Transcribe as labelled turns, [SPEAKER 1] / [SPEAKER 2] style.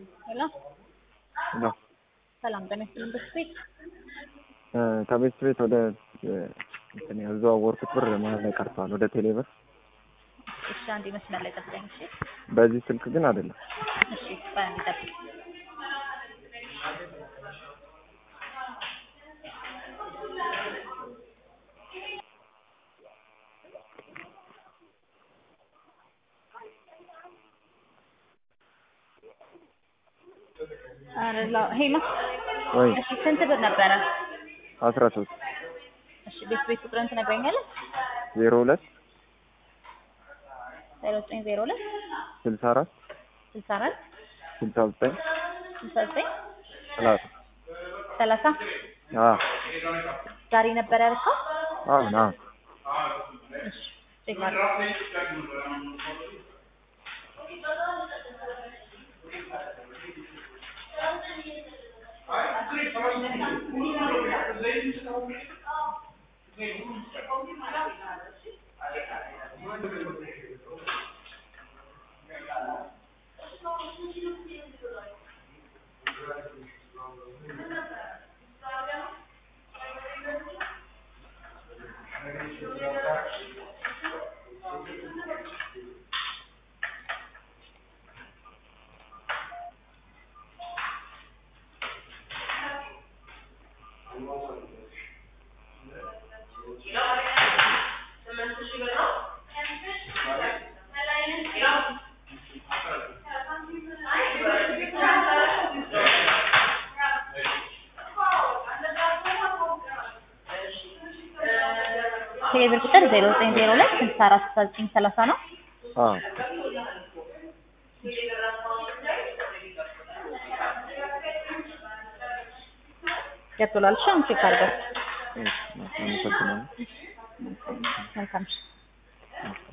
[SPEAKER 1] ሄሎ
[SPEAKER 2] ነው
[SPEAKER 1] ሰላም ጤና ይስጥልኝ። በስቤ
[SPEAKER 2] ከቤት ቤት ወደ እንትን ያዘዋወርኩት ብር መሀል ላይ ቀርተዋል። ወደ ቴሌ ብር
[SPEAKER 1] እሺ፣ አንዴ መስመር ላይ ጠብቀኝ። እሺ፣
[SPEAKER 2] በዚህ ስልክ ግን አይደለም።
[SPEAKER 1] እሺ፣ ቆይ አንዴ ጠብቅ። ኧረ ላ- ሄሎ
[SPEAKER 2] ወይ
[SPEAKER 1] እሺ፣ ስንት ብር ነበረ?
[SPEAKER 2] አስራ ሶስት
[SPEAKER 1] እሺ፣ ቤት ቤት ቁጥርን ትነግረኛለህ?
[SPEAKER 2] ዜሮ ሁለት
[SPEAKER 1] ዜሮ ዘጠኝ ዜሮ ሁለት
[SPEAKER 2] ስልሳ አራት
[SPEAKER 1] ስልሳ አራት
[SPEAKER 2] ስልሳ ዘጠኝ
[SPEAKER 1] ስልሳ ዘጠኝ
[SPEAKER 2] ሰላሳ
[SPEAKER 1] ሰላሳ
[SPEAKER 2] አዎ
[SPEAKER 1] ዛሬ ነበረ ያልከው?
[SPEAKER 2] አሁን አዎ
[SPEAKER 1] እሺ፣ ቼክ አድርግ። ቴሌብር ቁጥር ዜሮ ዘጠኝ ዜሮ ሁለት ስልሳ አራት ስልሳ ዘጠኝ ሰላሳ ነው።
[SPEAKER 2] አዎ
[SPEAKER 1] ገብቶላል። እሺ፣ አሁን ቼክ አድርገው።
[SPEAKER 2] እሺ አመሰግናለሁ።
[SPEAKER 1] መልካም እሺ።